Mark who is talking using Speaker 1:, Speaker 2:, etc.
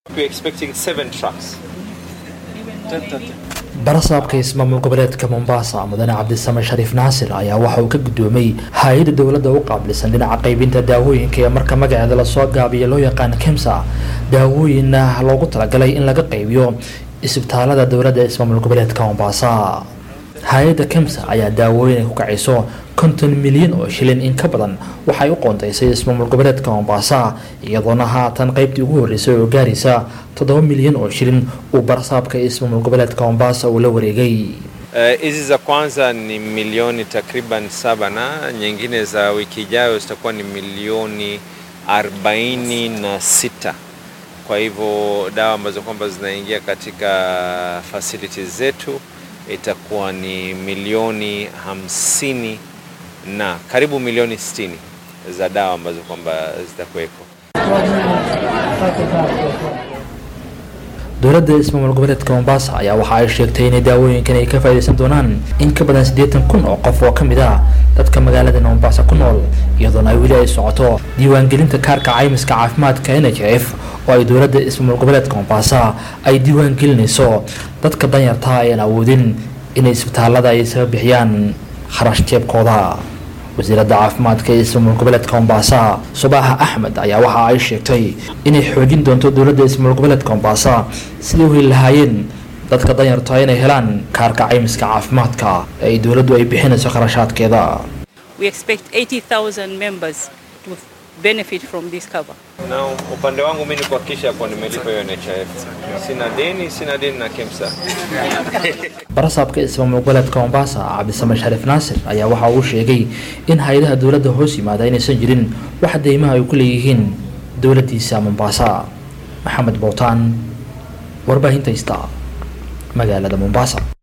Speaker 1: barasaabka ismaamul goboleedka mombasa mudane cabdisame shariif naasir ayaa waxa uu ka guddoomay hay-adda dowladda u qaabilsan dhinaca qaybinta daawooyinka ee marka magaceeda lasoo gaabiya loo yaqaan kemsa daawooyinna loogu talagalay in laga qaybiyo isbitaalada dowladda ismaamul goboleedka mombasa hay-adda kemsa ayaa daawooyin ay ku kacayso konton milyan oo shilin in ka badan waxay u qoondaysay ismaamul goboleedka mombasa iyadoona haatan qaybtii ugu horreysay oo gaaraysa toddoba milyan oo shilin uu barasaabka ismaamul goboleedka mombasa uu la wareegay
Speaker 2: hizi uh, za kwanza ni milioni takriban saba na nyingine za wiki ijayo zitakuwa ni milioni arobaini na sita kwa hivyo dawa ambazo kwamba zinaingia katika facilities zetu itakuwa ni milioni hamsini na karibu milioni sitini za dawa ambazo kwamba zitakuweko.
Speaker 1: dowladda ismaamul goboleedka mombasa ayaa waxa ay sheegtay inay daawooyinkan ay ka faa'iidaysan doonaan in ka badan siddeetan kun oo qof oo ka mid ah dadka magaalada mombasa ku nool iyadoona ay weli ay socoto diiwaangelinta kaarka caymiska caafimaadka n h f oo ay dowladda ismaamul goboleedka mombasa ay diiwaangelinayso dadka danyarta ayaan awoodin inay isbitaalada ay isaga bixiyaan kharash jeebkooda wasiiradda caafimaadka ee ismaamul goboleedka mombasa subaxa axmed ayaa waxa ay sheegtay inay xoojin doonto dowladda ismaamul goboleedka mombasa sidai u heli lahaayeen dadka danyarta inay helaan kaarka caymiska caafimaadka ee ay dowladdu ay bixinayso kharashaadkeeda
Speaker 3: We expect 80,000 members to benefit from this cover.
Speaker 2: Na upande wangu mimi ni kuhakikisha kuwa nimelipa hiyo NHIF. Sina deni, sina deni na KEMSA.
Speaker 1: barasaabka ismaamul goboleedka mombasa cabdisame shariif naasir ayaa waxa uu sheegay in hay-adaha dowladda hoos yimaada inaysan jirin wax deymaha ay ku leeyihiin dowladdiisa mombasa maxamed bowtaan warbaahinta ista magaalada mombasa